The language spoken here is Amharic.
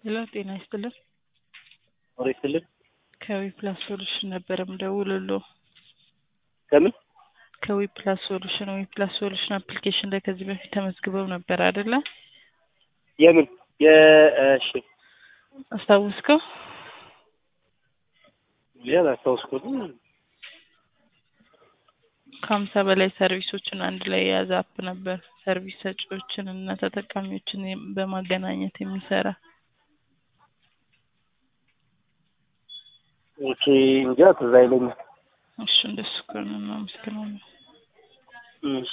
ሄሎ ጤና ይስጥልን። ወሬ ይስጥልን። ከዊ ፕላስ ሶሉሽን ነበረ ምደውልልዎ። ከምን ከዊ ፕላስ ሶሉሽን ዊ ፕላስ ሶሉሽን አፕሊኬሽን ላይ ከዚህ በፊት ተመዝግበው ነበር አይደለ? የምን የእሺ አስታውስከው? ሌላ አስታውስኩትም። ከሀምሳ በላይ ሰርቪሶችን አንድ ላይ የያዘ አፕ ነበር። ሰርቪስ ሰጪዎችን እና ተጠቃሚዎችን በማገናኘት የሚሰራ ኦኬ እንጃ ትዝ አይለኝም። እሱ እንደሱ ከሆነ እናመሰግናለን። እሺ